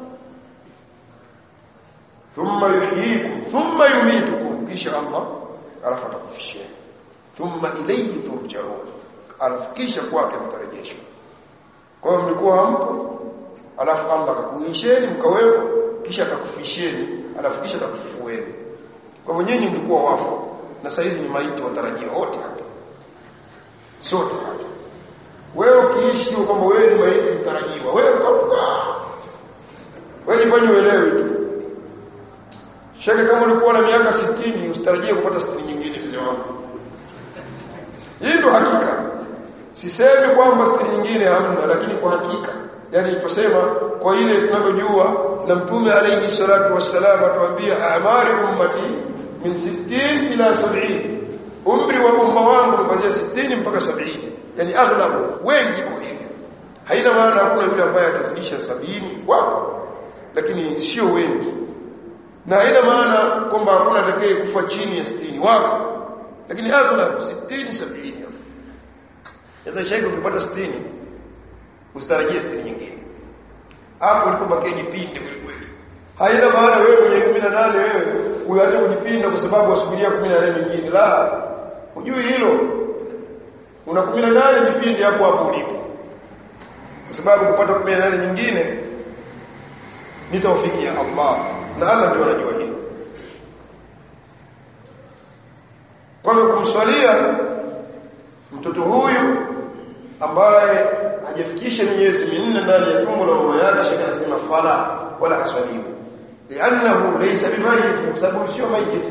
thumma yuhyikum thumma yumitukum kisha Allah alafu atakufishia thumma ilayhi turja'un alafu kisha kwake mtarejeshwa kwa hiyo mlikuwa hampo alafu Allah akakuisheni mkawepo kisha atakufisheni alafu kisha atakufufueni kwa hivyo nyinyi mlikuwa wafu na sasa hizi ni maiti watarajiwa wote hapa sote hapa wewe ukiishi kwa kwamba wewe ni maiti mtarajiwa wewe kafuka wewe jifanye uelewe tu shaka kama ulikuwa na miaka 60 usitarajie kupata 60 nyingine mzee wangu hii ndo hakika sisemi kwamba 60 nyingine hamna lakini kwa hakika yani tusema kwa ile tunavyojua na mtume alayhi salatu wassalam atuambia amari ummati min 60 ila 70 umri wa umma wangu ni kuanzia 60 mpaka 70 yani aghlabu wengi iko hivyo haina maana hakuna yule ambaye atazidisha sabini wapo lakini sio wengi na haina maana kwamba hakuna atakaye kufa chini ya 60 wapo lakini aghlabu 60 70 sasa shaiki ukipata 60 usitarajie 60 nyingine hapo ulipobakia jipinde kweli kweli haina maana wewe mwenye 18 wewe uache kujipinda kwa sababu wasubiria 18 nyingine la hujui hilo una 18 vipindi hapo hapo ulipo kwa sababu kupata 18 nyingine ni taufiki ya Allah na Allah ndio anajua hilo kwa hiyo kumswalia mtoto huyu ambaye hajafikisha miezi minne ndani ya tumbo la mama yake shaka anasema fala wala haswalimu li'annahu laysa bimayyit kwa sababu sio mayyit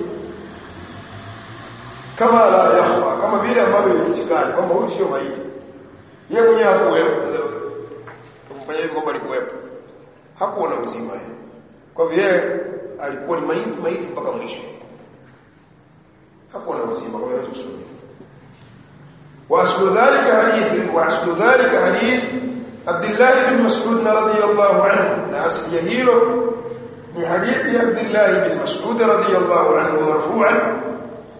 kama la yakhfa kama vile ambavyo ilifichikana kwamba huyu sio maiti yeye mwenyewe hakuwepo kumfanya hivyo kwamba alikuwepo hakuwa na uzima yeye kwa hivyo yeye alikuwa ni maiti maiti mpaka mwisho hakuwa na uzima kwa hivyo tusome وأصل ذلك حديث وأصل ذلك حديث عبد الله بن مسعود رضي الله عنه لا أصل يهيله من حديث عبد الله بن مسعود رضي الله عنه مرفوعا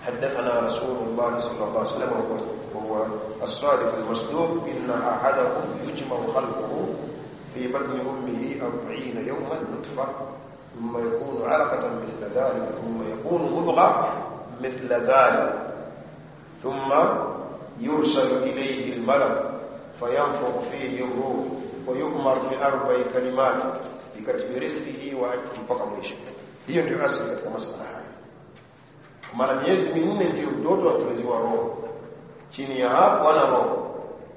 حدثنا رسول الله صلى الله عليه وسلم وهو الصادق المصدوق إن أحدكم يجمع خلقه في بطن أمه أربعين يوما نطفة ثم يكون علقة مثل ذلك ثم يكون مضغة مثل ذلك ثم يرسل إليه الملك فينفخ فيه الروح ويؤمر بأربع كلمات بكتب رزقه وأجله mpaka mwisho hiyo ndio asili katika masala haya maana miezi minne ndio mtoto atuliziwa roho chini ya hapo ana roho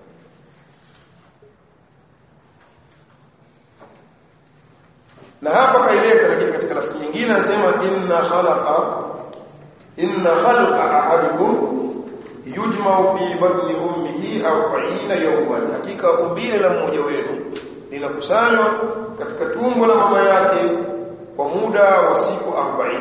na hapa kaileta lakini katika lafzi nyingine anasema inna khalaqa inna khalqa ahadikum yujma'u fi batni ummihi 40 yawman hakika umbile la mmoja wenu linakusanywa katika tumbo la mama yake kwa muda wa siku 40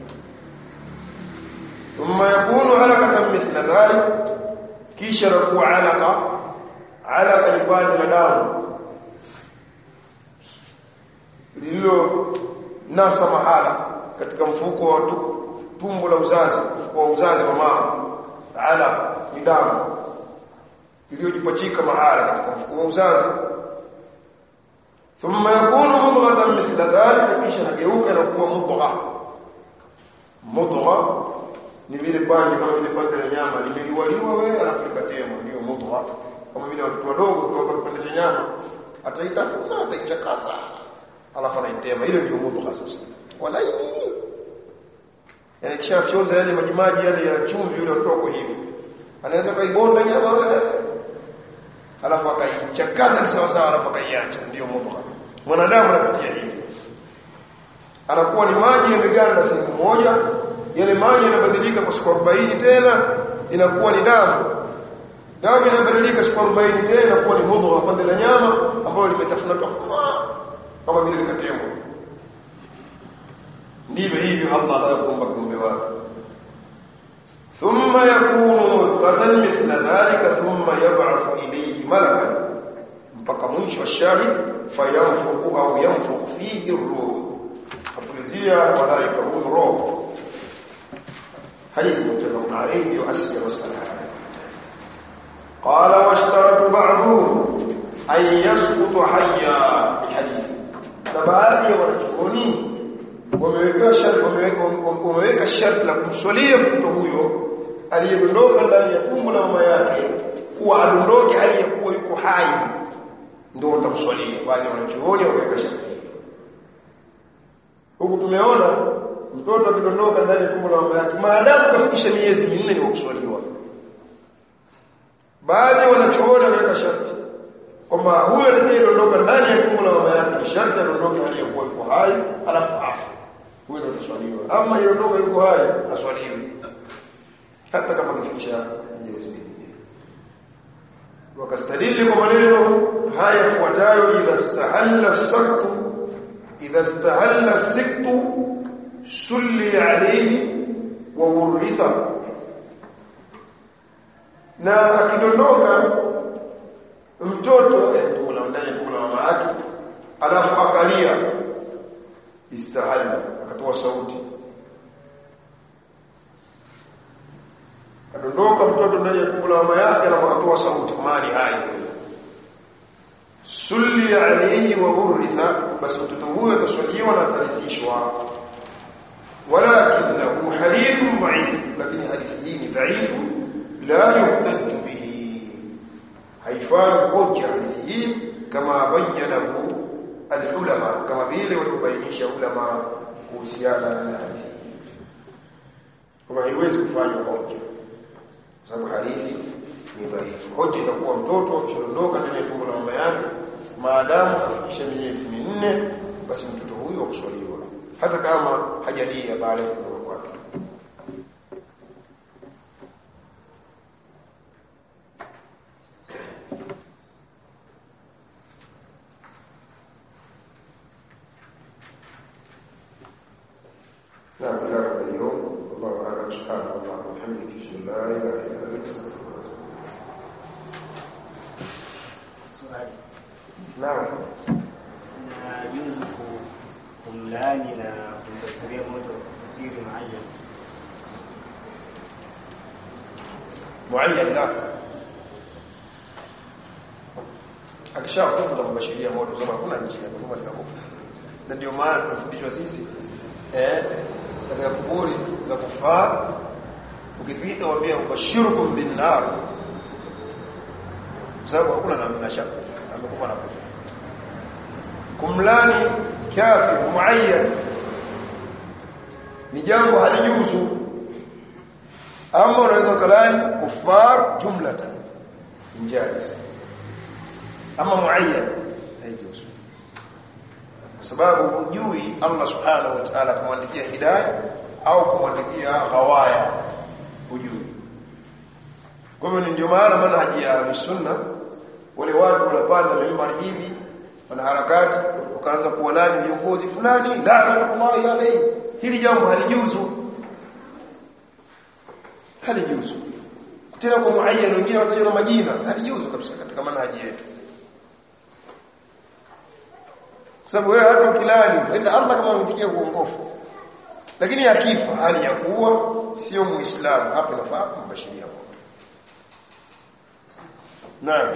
thumma yakunu alaqatan mithla dhalik kisha rakuwa alaqa alaqa ni pande la damu lililo nasa mahala katika mfuko wa tumbo la uzazi mfuko wa uzazi wa mama ala ni damu iliyojipachika mahala katika mfuko wa uzazi thumma yakunu mudghatan mithla dhalika kisha nageuka na kuwa mudgha mudgha ni vile pande kama vile pande la nyama limeliwaliwa wewe alafu likatema ndio mudgha kama vile watoto wadogo kwa kipande cha nyama ataitafuna ataichakaza alafu anaitema ile ndio mudgha sasa walaini yani kisha fyoza yale majimaji yale ya chumvi yule utoko hivi anaweza kaibonda nyama wewe alafu akaichakaza sawa sawa alafu akaiacha ndio mudgha mwanadamu anapitia hivi anakuwa ni maji yameganda siku moja yale maji yanabadilika kwa siku 40 tena inakuwa ni damu damu inabadilika siku 40 tena inakuwa ni mudgha pande la nyama ambayo limetafuna tofauti kama vile likatemwa ndivyo hivyo Allah anayokuumba kiumbe wake thumma yakunu mudghatan mithla dhalika thumma yab'athu ilayhi malakan mpaka mwisho wa shahid fayanfuku au yanfuku fihi ruh apulizia malaika huyu roho hadithi mutafaq alayhi ndio asli ya masala قال واشترط بعضهم أن يسقط حيا بحديث na baadhi ya wanachuoni wameweka sharti wameweka wameweka sharti la kumswalia mtoto huyo aliyedondoka ndani ya tumbo la mama yake kuwa adondoke aliyekuwa yuko hai ndio utamswalia baadhi ya wanachuoni wameweka sharti huku tumeona mtoto akidondoka ndani ya tumbo la mama yake maadamu kafikisha miezi minne ni wa kuswaliwa baadhi ya wanachuoni wameweka sharti kwamba huyo atakayedondoka ndani ya tumbo la mama yake ni sharti adondoke hali ya kuwa yuko hai alafu afu huyo ndio ataswaliwa ama yondoka yuko hai aswaliwe hata kama kufikisha miezi minne wakastadili kwa maneno haya yafuatayo idha stahalla saktu idha stahalla siktu sulli alayhi wa uritha na akidondoka mtoto tumbo la ndani tumbo la mama yake alafu akalia istahalla akatoa sauti adondoka mtoto ndani ya tumbo la mama yake alafu akatoa sauti mali hai sulli alayhi wa uritha basi mtoto huyo ataswaliwa na atarithishwa ولكنه حديث ضعيف لكن حديثه ضعيف لا يحتج به haifai hoja hadithi hii kama bayyanahu alulama kama vile walibainisha ulama kuhusiana na hadithi hii kama haiwezi kufanywa hoja kwa sababu hadithi ni dhaifu hoja itakuwa mtoto akiondoka ndani ya tumbo la mama yake maadamu afikisha miezi minne basi mtoto huyo akuswaliwa hata kama hajalia baada ya kuondoka kwake نعم إلى اليوم والله أعلم سبحانه الله وبحمدك أشهد أن لا إله إلا أنت أستغفرك
Swali.
نعم
Na juzu ku- kumlaani na kumdhasiria moto kafiri muayyan.
muayyan la akishakufa na mabashiria moto sema hakuna njia kama atakakufa na ndio maana tunafundishwa sisi eh katika kuburi za kufaa ukipita waambia ubashirukum bin nar sababu hakuna namna shaka amekufa na kufa kumlani kafir muayyan ni jambo halijuzu ama unaweza kulani kufar jumlatan injaiz ama muayyan haijuzu kwa sababu hujui Allah subhanahu wa ta'ala kumwandikia hidayah au kumwandikia ghawaya hujui kwa hivyo ndio maana manhaji ya sunna wale watu wanapanda mimbari hivi wana harakati ukaanza kuwalani viongozi fulani laanatullahi alayhi hili jambo halijuzu halijuzu tena kwa muayyan wengine watajwa na majina halijuzu kabisa katika manhaji yetu kwa sababu wewe hata ukilani ila Allah kama ametikia uongofu lakini akifa hali ya kuwa sio muislamu hapo nafaa kumbashiria moto naam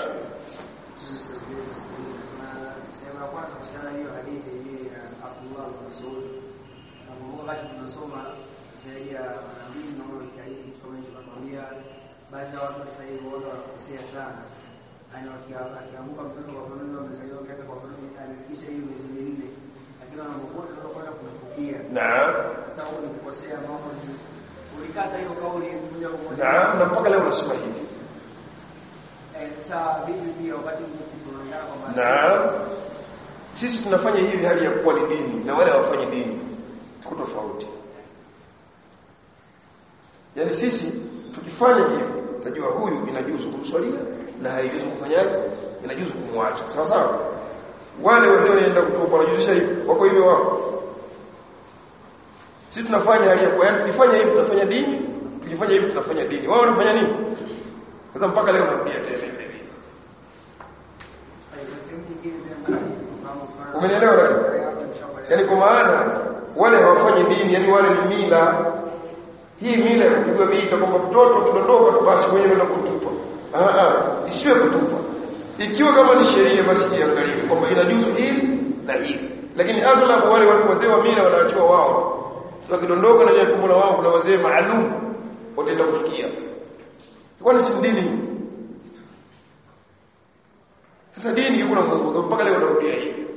sehemu ya kwanza kuhusiana na hiyo hadithi hii ya Abdullah bin Mas'ud nakumbuka wakati tunasoma zaidi ya manabii naona hadithi kama hiyo tunakwambia baadhi ya watu sasa hivi wao wanakosea sana yani akianguka mtoto kwa mfano amezaliwa miaka kwa mfano amefikisha hiyo miezi minne lakini anapokuwa tunataka kwenda kumfukia
naam
sasa huko ni kukosea mambo ni ulikata hiyo kauli moja kwa moja
naam na mpaka leo unasema hivi
eh sasa vipi pia wakati tunaonekana kwamba
naam sisi tunafanya hivi hali ya kuwa ni dini na wale hawafanyi dini tuko tofauti yaani sisi tukifanya hivi tajua huyu inajuzu kumswalia na haijuzu kufanyaje inajuzu kumwacha sawa sawa wale wazee wanaenda kutupa wanajuzisha hivi wako hivyo wao sisi tunafanya hali ya kwa yaani tukifanya hivi tunafanya dini tukifanya hivi tunafanya dini wao wanafanya nini sasa mpaka leo narudia tena ile ile Umenielewa dada? Yaani kwa maana wale hawafanyi dini, yani wale ni mila. Hii mila ya kupigwa vita kwamba mtoto kidondoka basi mwenyewe ndio kutupa. Ah ah, isiwe kutupa. Ikiwa kama ni sheria basi iangalie kwamba inajuzu hili na hili. Lakini aghlabu wale watu wazee wa mila wanaachiwa wao. Sio kidondoka na ile tumbo la wao kuna wazee maalum wataenda kufikia. Kwani si dini? Sasa dini iko na mwongozo mpaka leo narudia hivi.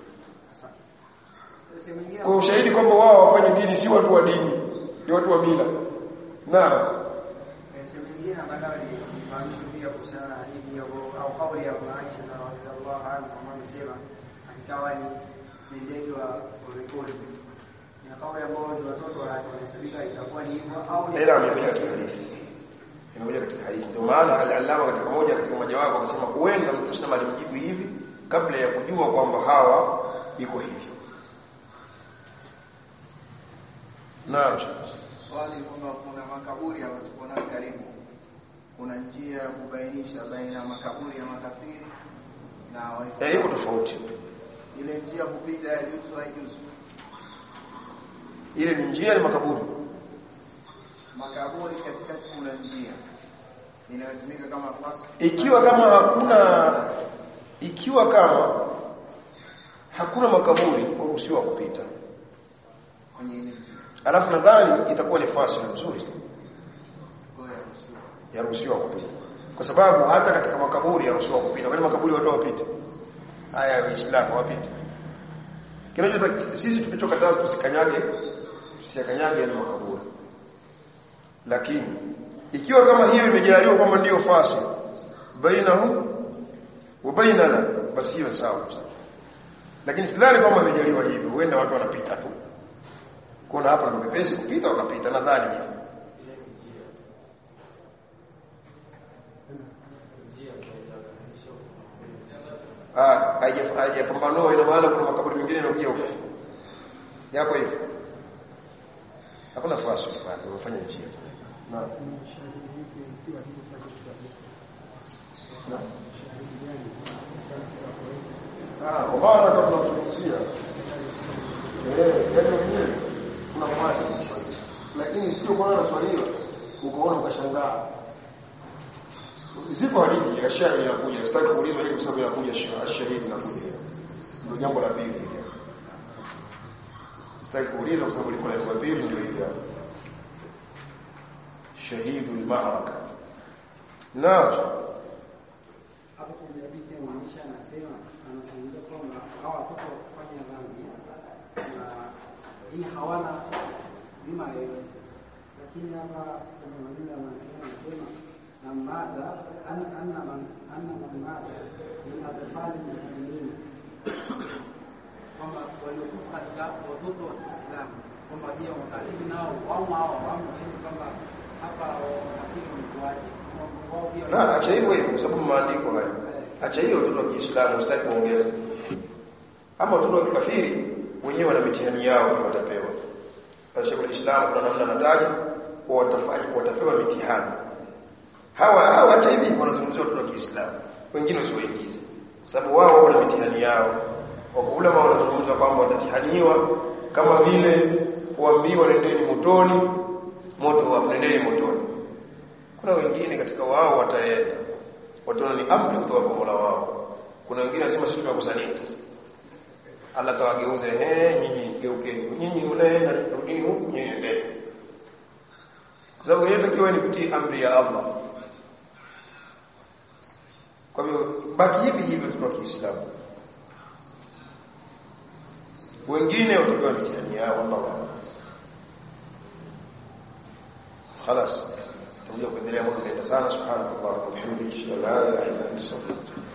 Kwa ushahidi kwamba wao wafanye dini si watu wa dini, ni watu wa mila. Naam.
sehemu nyingine nataka nifahamishe pia kuhusiana na hadithi hiyo au kauli ya Abu Aisha na radhiallahu anha kama amesema akikawa ni ni ndege wa polepole. Ni kauli ambayo ni watoto wanahesabika itakuwa ni hivyo au ni
Ila amekuja katika hadithi. Imekuja katika hadithi. Ndio maana al-Allama katika moja katika majawabu akasema huenda mtu Muislamu alimjibu hivi kabla ya kujua kwamba hawa iko hivyo. Naam.
Swali kwamba kuna makaburi ambayo tuko nayo karibu, kuna njia ya kubainisha baina ya makaburi ya makafiri na
Eh, iko
Waislamu.
tofauti.
Ile njia kupita ya juzu haijuzu.
Ile ni njia ni makaburi.
Makaburi katikati kuna njia inayotumika kama fasi.
Ikiwa kama hakuna ikiwa kama hakuna makaburi uruhusiwa kupita.
kwenye ile njia.
Alafu nadhani itakuwa ni fasi nzuri
Kwa hiyo yaruhusiwa.
yaruhusiwa kupita. Kwa sababu hata katika makaburi yaruhusiwa kupita. Kwani makaburi watu wapite? Haya waislamu wapite. Kinachotaka sisi tulichokataza tusikanyage tusikanyage yale makaburi. Lakini ikiwa kama hiyo imejaliwa kwamba ndiyo fasi bainahu wa bainana basi hiyo ni sawa kabisa. Lakini sidhani kwamba imejaliwa hivyo, huenda watu wanapita tu. Kuna hapa ndio pepesi kupita wakapita nadhani hivyo. Ah, haija- haijapambanua ina maana kuna makaburi mengine yanakuja huko. Yako hivyo. Hakuna fasi pale, umefanya njia. Naam. Naam. Ah, kwa maana kama tunazungumzia eh, yaani wenyewe kuna maana lakini sio kwa na swali ukaona ukashangaa Zipo hadithi ya shahidi inakuja, sitaki kuuliza hili kwa sababu inakuja shahidi inakuja. Ndio jambo la pili. Sitaki kuuliza kwa sababu liko la pili ndio hili hapa. Shahidu al-ma'raka. Naam.
hapo kwenye hadithi ya maisha anasema anazungumza kwamba hawa watoto wakufanya dhambi na ini hawana bima yoyote, lakini hapa kwenye maneno ya manabii anasema na mata an- anna man anna man mata min atfali muslimin, kwamba waliokufa katika watoto wa Kiislamu kwamba je, wakafiri nao wamo hao wamo, yaani kwamba hapa wakafiri mzuaji wao pia
Na acha hivyo hivyo kwa sababu maandiko haya. Acha hiyo watoto wa Kiislamu usitaki kuongeza. Ama watoto wa kikafiri wenyewe wana mitihani yao ndio watapewa. Sheikh al-Islam kuna namna anataja kwa watafanya watapewa mitihani. Hawa hawa hata hivi wanazungumzia watoto wa Kiislamu. Wengine usiwaingize. Kwa sababu wao wana mitihani yao. Kwa ulama wanazungumza kwamba watatihaniwa kama vile kuambiwa nendeni motoni, moto wa nendeni motoni. Kuna wengine katika wao wataenda. Wataona ni amri kutoka kwa Mola wao. Kuna wengine wanasema sisi tunakusanyika sasa. Allah tawageuze eh nyinyi geukeni. Nyinyi mnaenda rudini huku nyinyi endeni. Kwa sababu yeye takiwa ni kutii amri ya Allah. Kwa hivyo baki hivi hivi kwa Kiislamu. Wengine watapewa mitihani yao Allah. خلاص تقول لك بالله ممكن سبحانك اللهم وبحمدك لا اله الا انت استغفرك